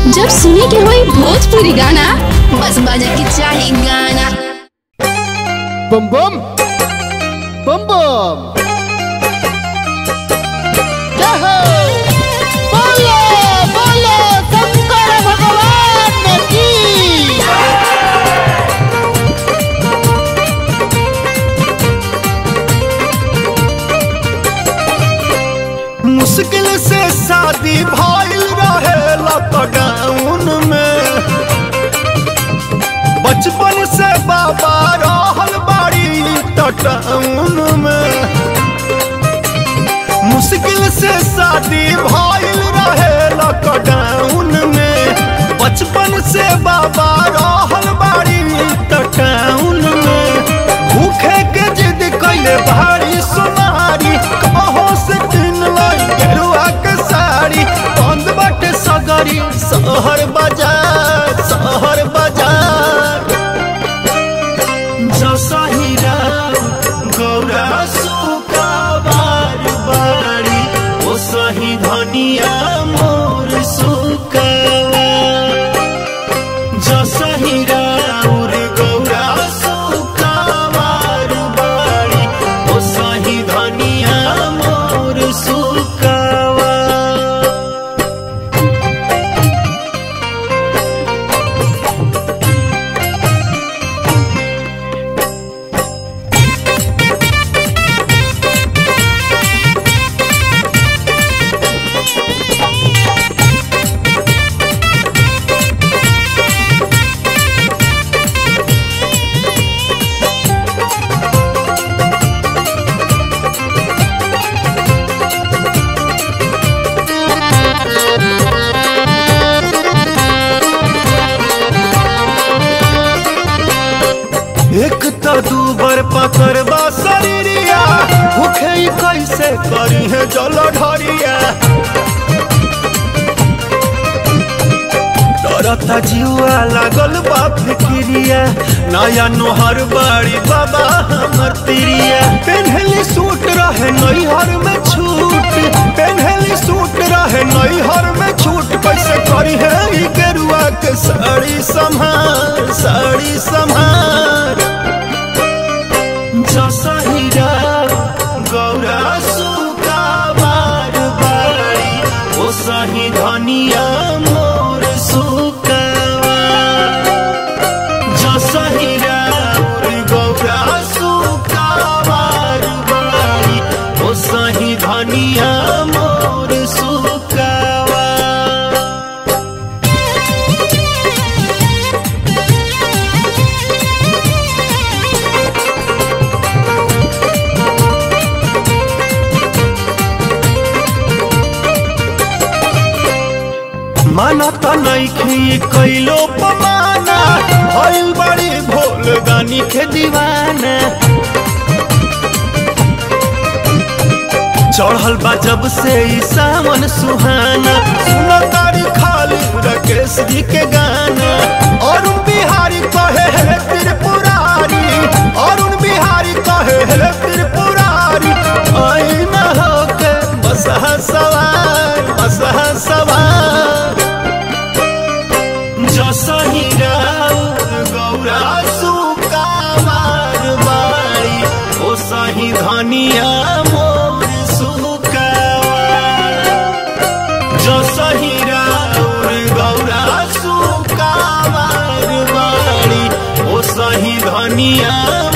जब सुने के होई भोजपुरी गाना बस बजे के चाही गाना बम बम बम बम जय हो बोलो बोलो शंकर भगवान की मुश्किल से शादी भइल रहे लॉकडाउन में बचपन से बाबा रहल बाड़ी टाउन में मुश्किल से शादी भइल रहे लॉकडाउन में बचपन से बाबा रहल बाड़ी टाउन में भूखे के जिद कैले भारी सुनारी कहो से किन लाई गेरुआ के साड़ी बंद बाटे सगरी शहर बाजार शहर बाजार जसहिरा गौरा सुका बार बारी ओ सही धनिया मोर सुकावा जसहिरा उर गौरा सुका बार बारी ओ सही धनिया मोर सुकावा एक तो दू बर पकड़बा शरीरिया भूखे ही कैसे करी है जल ढरिया डरता जीवा लागल बा फिक्रिया नया नोहर बाड़ी बाबा हमर तिरिया पेन्हली सूट रहे नैहर में छूट पेन्हली सूट रहे नैहर में छूट कैसे करी है ई गेरुआ के साड़ी संभार साड़ी संभार जसहिरा गौरा सुका बार बारी ओ सही धनिया मोर सुकावा जसहिरा गौरा सुका बार बारी ओ सही धनिया मोर सुकावा माना त नइखी कैलो पमाना भइल बड़ी भोल गानी के दीवाना चढ़ल बा जब से ई सावन सुहाना सुन तारी खाली राकेश जी के गाना अरुण बिहारी कहे हे त्रिपुरारी अरुण बिहारी कहे हे त्रिपुरारी आई न होके बसहा सवार बसहा सवार जसहिरा गौरा सुका बार बारी ओ सही धनिया मोर सुकावा जसहिरा गौरा सुका बार बारी ओ सही धनिया